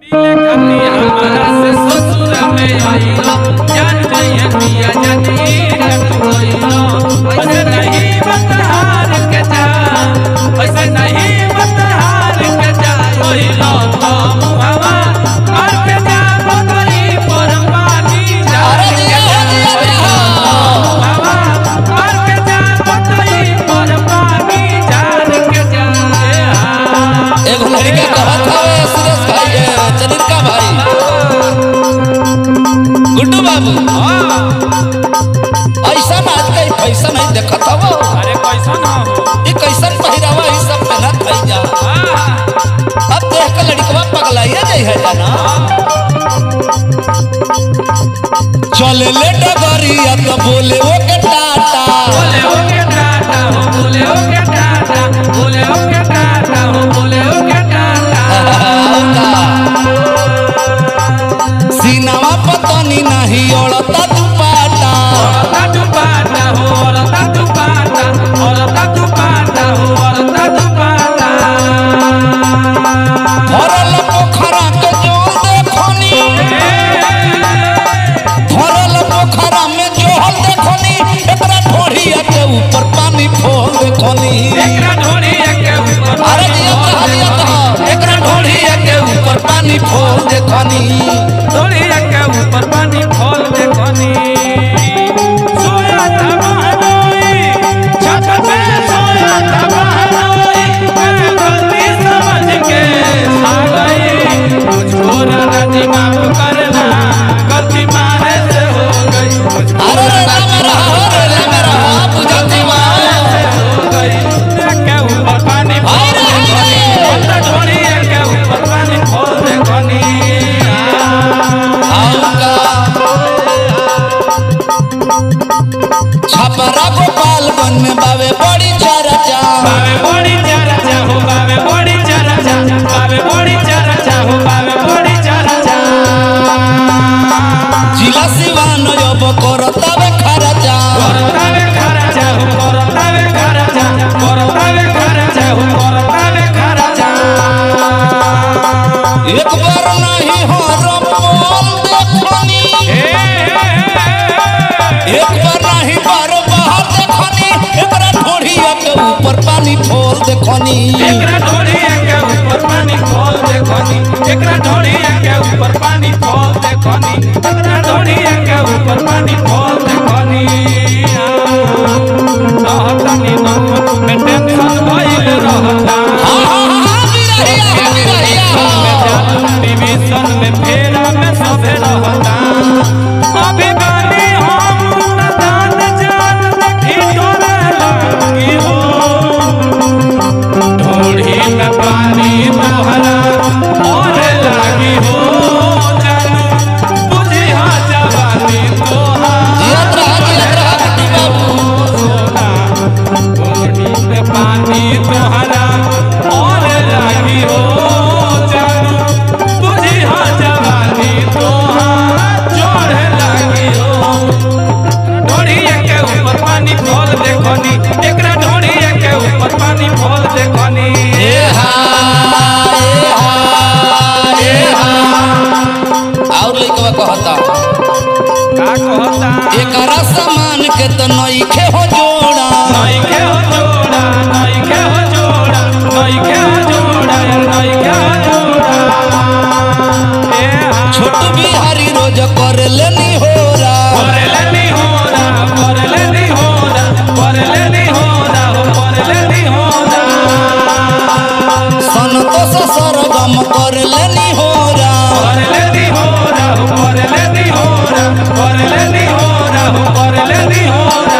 अरे दिया हो दिया दिया एगो लड़का कहत हवे सुरेश भाई ए, चंद्रिका भाई गुड्डू बाबू ऐसा आज कहीं फैशन नहीं देखत हवो अरे कैसा ना हो ई कैसन पहिरावा ई सब पहनत भई जा अब देख के लड़कवा पगलाइए जाइ है जाना चले ले डगरिया तो बोले वो के टाटा बोले ओके टाटा हो बोले ओके टाटा बोले ओके टाटा हो बोले ओके टाटा सीनावा पतनी नहीं ओड़ता दुपाटा औरता तू पाटा हो औरता तू पाटा औरता तू पाटा हो औरता तू पाटा भरल पोखरा के जोल देखनी भरल पोखरा में जोहल देखनी एकरा ढोढ़िया के ऊपर पानी फोल देखनी एकरा ढोली के ऊपर अरे दिया तो दिया तो एकरा ढोढ़िया के ऊपर पानी फोल देखनी ढोली के ऊपर पानी खोल दे कोनी सोया था महानोई छत पे सोया था महानोई मैं गलती समझ के आ गई मुझको राजी माफ करना गलती मारे से हो गई मुझको अरे रे राम रहा हो रे राम रहा बुझती माँ हो गई के ऊपर पानी हाय खोल रे, दे हाय कोनी रे। अंदर ढोली के ऊपर पानी खोल दे कोनी आऊंगा छपरा गोपालगंज में बावे बड़ी चर्चा बावे बड़ी चरचा हो बावे बड़ी चरचा बावे बड़ी चरचा हो बावे बड़ी चरचा जिला सिवान अब करतावे खर्चा करतावे खरचा हो करतावे खरचा करतावे खरचा हो करतावे खरचा एक बार नहीं हो रमोल देखनी एक बार नहीं बार बाहर देखनी एकरा ढोढ़िया के ऊपर पानी फोल देखनी एकरा ढोली के ऊपर पानी खोल दे खनी एकरा ढोली के ऊपर पानी खोल दे खनी एकरा ढोली के ऊपर पानी खोल दे खनी रहतनी नौ में टेंशन भइल रहता हाँ, हाँ, हाँ, बिरहिया, बिरहिया। डिवीजन में फेरा में सभे रहता अभी बानी हम दान जान देखी तोरा लगी हो ढोढ़ी में पानी तोहरा और लागी हो जानू बुझिया जवानी तोहार जियत रहा, जियत रहा, बिट्टू बाबू। ढोढ़ी में पानी तोहरा और लागी हो जानू बुझिया जवानी तोहार जोड़े लागी हो ढोढ़िया के ऊपर पानी खोल देखनी एकरा ढोढ़िया के ऊपर पानी खोल देखनी ए हा, ए हा, ए हा। और लइकवा कहता का कहता एकरा सामान के तो नइखे हो जोड़ा नई के हो जोड़ा नई के हो जोड़ा नई के हो जोड़ा नई के हो जोड़ा ए हा छोट बिहारी रोज कर लेनी होरा करले नहीं होना करले नहीं होना करले नहीं होना हो करले नहीं होना संतोष सरगम कर लेनी होरा करले नहीं होना हो करले नहीं होना करले नहीं होना हो करले नहीं होना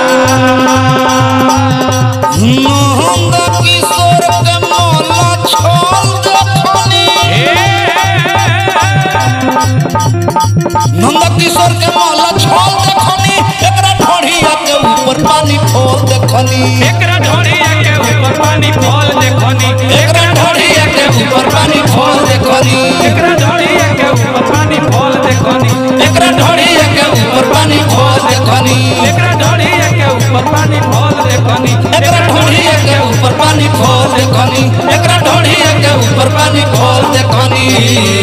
महंग किशोर के मौला छोल देखनी नंद किशोर के मौला छोल देखनी एकरा ढोढ़िया के ऊपर पानी फोल देखनी एकरा ढोढ़िया के ऊपर पानी फॉल देखनी एकरा ढोढ़िया के ऊपर पानी फोल देखनी एकरा ढोढ़िया के ऊपर पानी फॉल देखनी एकरा ढोढ़िया के ऊपर पानी फोल देखनी एकरा ढोढ़िया के ऊपर पानी फॉल देखनी एकरा ढोढ़िया के ऊपर पानी फोल देखनी एकरा ढोढ़िया के ऊपर पानी फोल देखनी